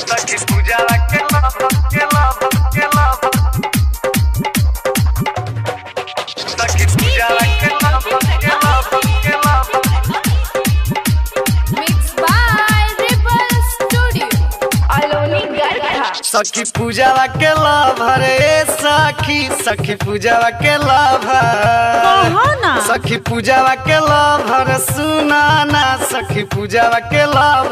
सखी पूजा के लव के लव के लव सखी पूजा के लव के लव के love Mixed by Ripple Studio. Aloni Garcha. सखी पूजावा के लव रे सखी सखी पूजावा के लव कहो ना। सखी पूजावा के लव रे सुना ना सखी पूजावा के लव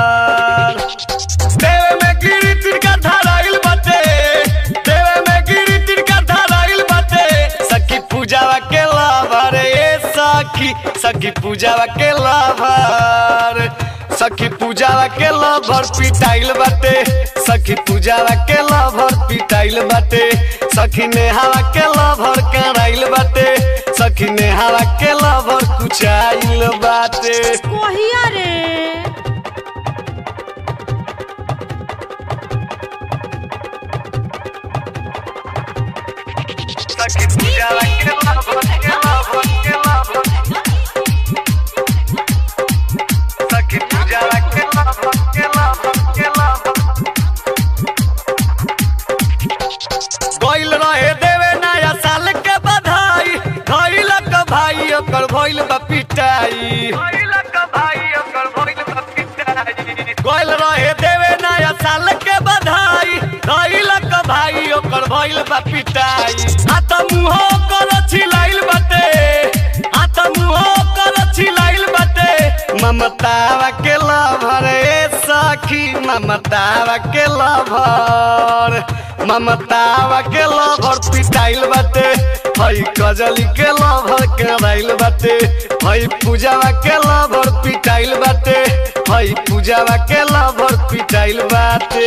देवे में गिरी तिरका धराइल बाटे देवे में गिरी तिरका धराइल बाटे सखी पूजावा के लव रे सखी सखी पूजावा के लव सखी पूजावा के लभर पिटाइल बाटे सखी पूजावा के लभर पिटाइल बाटे सखी नेहावा के लभर कराइल बाटे सखी नेहावा के लभर कुचाइल बाटे कहिया रे सखी पूजावा के लभर के लभर के लभर सखी पूजावा के लभर के लभर के लभर गइल रहे देवे नया साल के बधाई धइल क भाई ओकर भइल बा पिटाई गइल रहे देवे नया साल के बधाई धइल क भाई ओकर भइल बा पिटाई हाथ मुंह कर छिलाइल बाटे हाथ मुंह कर छिलाइल बाटे ममतावा के लभर ए सखी ममतावा के लभर ममतावा के लभर पिटाइल बाटे हई कजली के लभर कराइल बाटे हई पूजावा के लभर पिटाइल बाटे हई पूजावा के लभर पिटाइल बाटे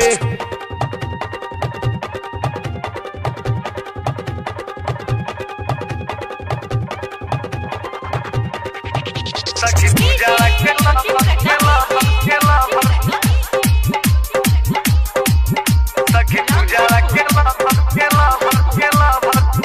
सखी पूजा के लव के लव के लव सखी पूजा के लव के लव के लव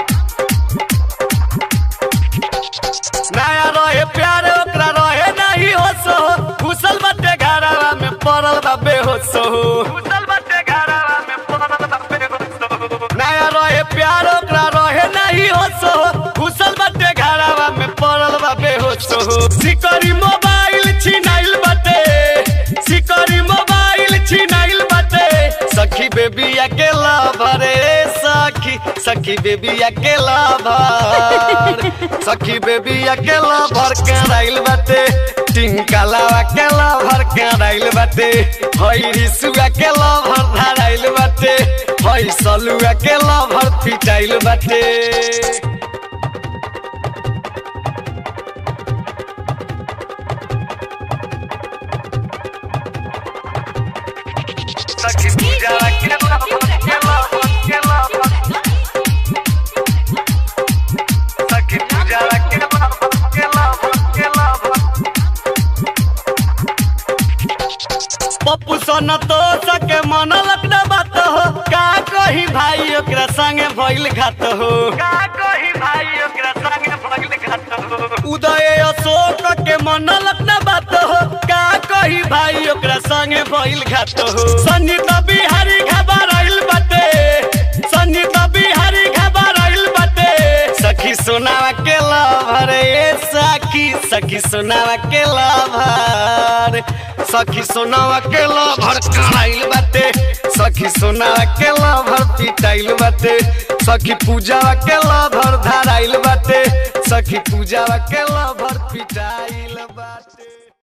नया रहे प्यार ओकरा रहे नहीं होश हो घुसल बटे घरवा में पड़ल बा बेहोश हो घुसल बटे घरवा में पड़ल बा बेहोश हो नया रहे प्यार ओकरा रहे नहीं होश हो घुसल बटे घरवा में पड़ल बा बेहोश हो सिकरी मोबाइल छिनाइल बटे सिकरी मोबाइल छिनाइल बटे सखी बेबी अकेला भरे सखी सखी बेबी अकेला भर सखी बेबी अकेला भर कराइल बाटे टिंकला अकेला भर कराइल बाटे हई रिसु अकेला भर धराइल बाटे हई सलू अकेला भर पिटाइल बाटे सखी पूजा के लव के लव के लव सखी पूजा के लव के लव के लव पप्पू सन तो सके मन लगना बात हो का कही भाई ओकरा संगे भइल घात हो का कही भाई ओकरा संगे भइल घात हो उदय अशोक के मन लगना बात हो का कही भाई ओकरा संगे भइल घात हो संगीत बिहारी घबराइल बाटे संगीत बिहारी घबराइल बाटे सखी सोनावा के लभर ए सखी सखी सोनावा के लभर सखी सोनावा के लभर कराइल बाटे सखी सोनावा के लभर पिटाइल बाटे सखी पूजावा के लभर धराइल बाटे सखी पूजावा के लभर पिटाइल बाटे